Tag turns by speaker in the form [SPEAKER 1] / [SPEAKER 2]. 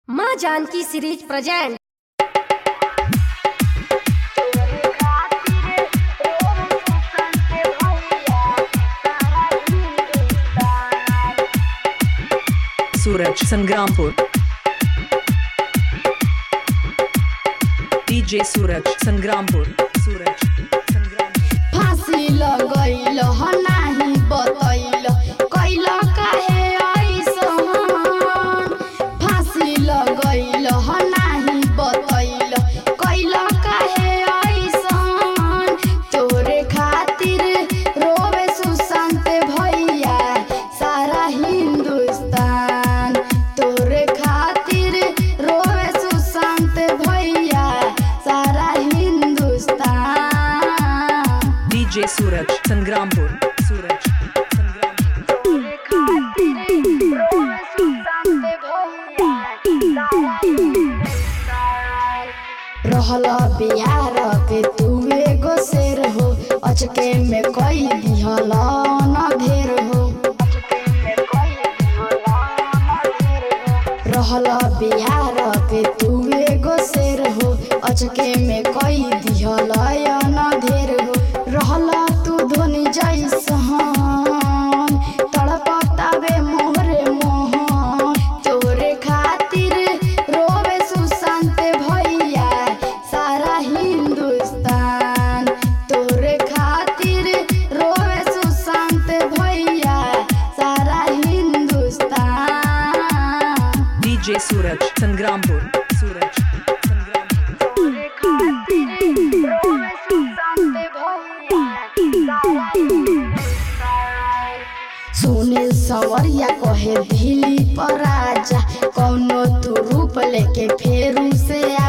[SPEAKER 1] माँ Janki series present
[SPEAKER 2] Suraj Sangrampur DJ Suraj Sangrampur Suraj Sangrampur
[SPEAKER 3] फांसी लगैल ह नाही बतैल कैल काहे ऐसन फांसी लगैल ह नाही बतैल कैल काहे ऐसन तोरे खातिर रोवे सुशांत भैया सारा हिंदुस्तान तोरे खातिर रोवे सुशांत भैया सारा हिंदुस्तान
[SPEAKER 2] डीजे सूरज संग्रामपुर सूरज संग्रामपुर
[SPEAKER 3] रहल बिहार के तू एगो शेर हो अचके में कई दिहल न ढेर हो रहल बिहार के तू एगो शेर हो अचके में कई दिहल न ढेर हो रहल तू धोनी जैसन तड़पतावे मोहरे मोहन तोरे खातिर रोवे सुशांत भैया सारा हिंदुस्तान तोरे खातिर रोवे सुशांत भैया सारा हिंदुस्तान
[SPEAKER 2] डीजे सूरज संग्रामपुर सूरज संग्रामपुर
[SPEAKER 3] सुनील सवरिया कहे दिल्ली पर आजा कौनो तू रूप लेके फेरू से